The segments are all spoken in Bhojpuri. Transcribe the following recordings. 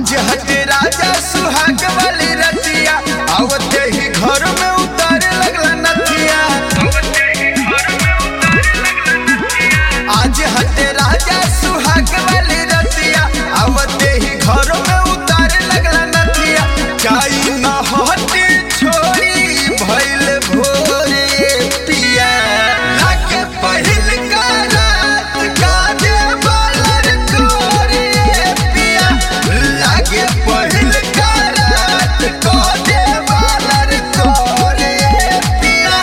आज हटे राजा सुहाग वाली रतिया आवते ही घर में उतारे लगला नथिया आज हटे राजा सुहाग वाली रतिया आवते ही घर में उतारे लगला नथिया काई न हटे छोड़ी भइल भोरे पिया लागे पहिल का रात काजे बालर कोरे पिया लागे पहिल का रात काजे बालर कोरे पिया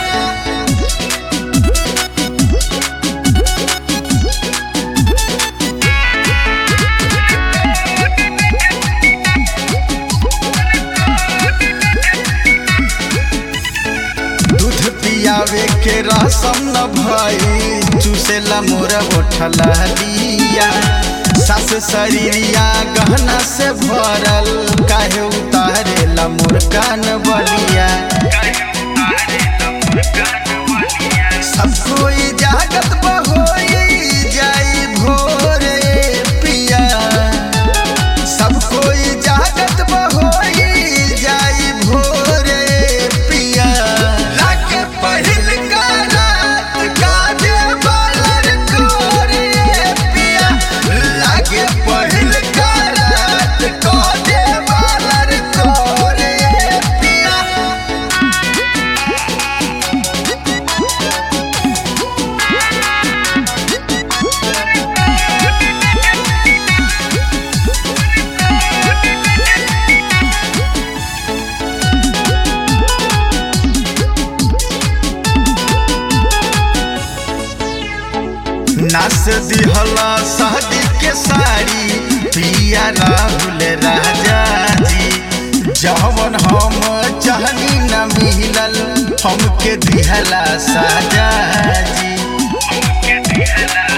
दूध पियावे के रसम न भई चूसेला मोर होठला लिया सास शरीरिया गहना से भरल काहे उतारेला मोर कान बलिया सब कोई जागत बहोई जाई भोरे पिया सब कोई जागत बहोई जाई भोरे पिया लागे पहिल का रात काजे बालर कोरे पिया लागे पहिल का रात काजे बालर कोरे पिया नास दिहला शादी के साड़ी पिया राहुल राजा जी जवन हम चाहनी न मिलल हमके दिहला साजा जी